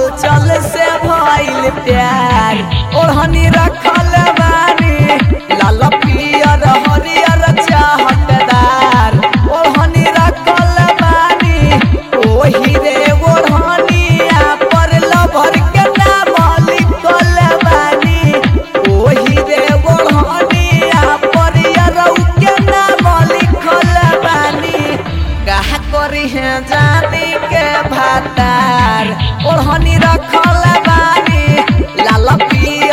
चल से भइल प्यार ओढ़नी रखल बानी लाल पियर हरियर चाहतदार ओढ़नी रखल बानी ओही रे ओढ़निया पर लभर के नाम लिखल बानी ओही रे ओढ़निया पर यरौ के नाम लिखल बानी कहा करी है जानी के भातार ओढ़नी रखल बानी लाल पियर